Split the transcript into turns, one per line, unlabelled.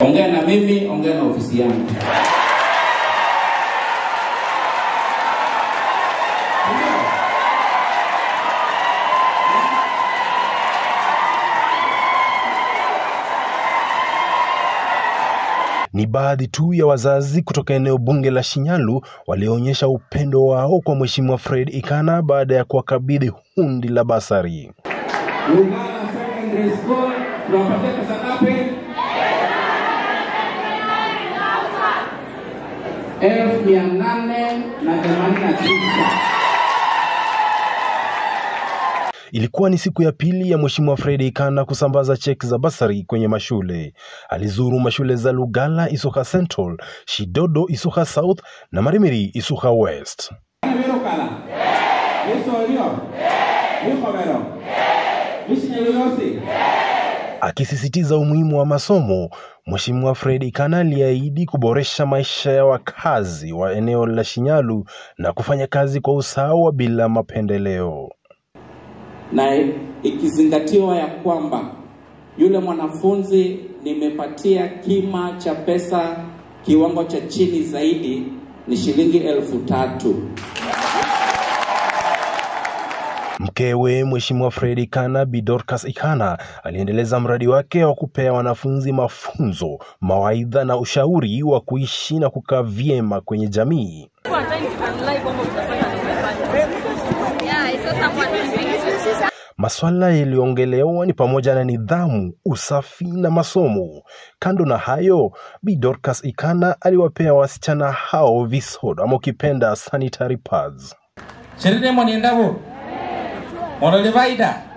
Ongea na mimi, ongea na ofisi yangu.
Ni baadhi tu ya wazazi kutoka eneo bunge la Shinyalu walioonyesha upendo wao kwa Mheshimiwa Fred Ikana baada ya kuwakabidhi hundi la basari.
Lugala Secondary School tunawapatia pesa ngapi? elfu mia nane na themanini na tisa.
Ilikuwa ni siku ya pili ya Mheshimiwa Fred Ikana kusambaza cheki za basari kwenye mashule. Alizuru mashule za Lugala Isuka Central, Shidodo Isuka South na Marimiri Isuka West.
Birukala. Bisorio. Bikobero. Bishinyelulosi.
Akisisitiza umuhimu wa masomo, Mheshimiwa Fred Ikana aliahidi kuboresha maisha ya wakazi wa eneo la Shinyalu na kufanya kazi kwa usawa bila mapendeleo.
na ikizingatiwa ya kwamba yule mwanafunzi nimepatia kima cha pesa kiwango cha chini zaidi ni shilingi elfu tatu.
Mkewe Mheshimiwa Fred Ikana, Bi Dorcas Ikana, aliendeleza mradi wake wa kupea wanafunzi mafunzo, mawaidha na ushauri wa kuishi na kukaa vyema kwenye jamii.
Yeah, I saw someone doing it.
Maswala yaliyoongelewa ni pamoja na nidhamu, usafi na masomo. Kando na hayo, Bi Dorcas Ikana aliwapea wasichana hao visoda ama ukipenda sanitary pads.
Sherine mwaniendavu. Morolivaida.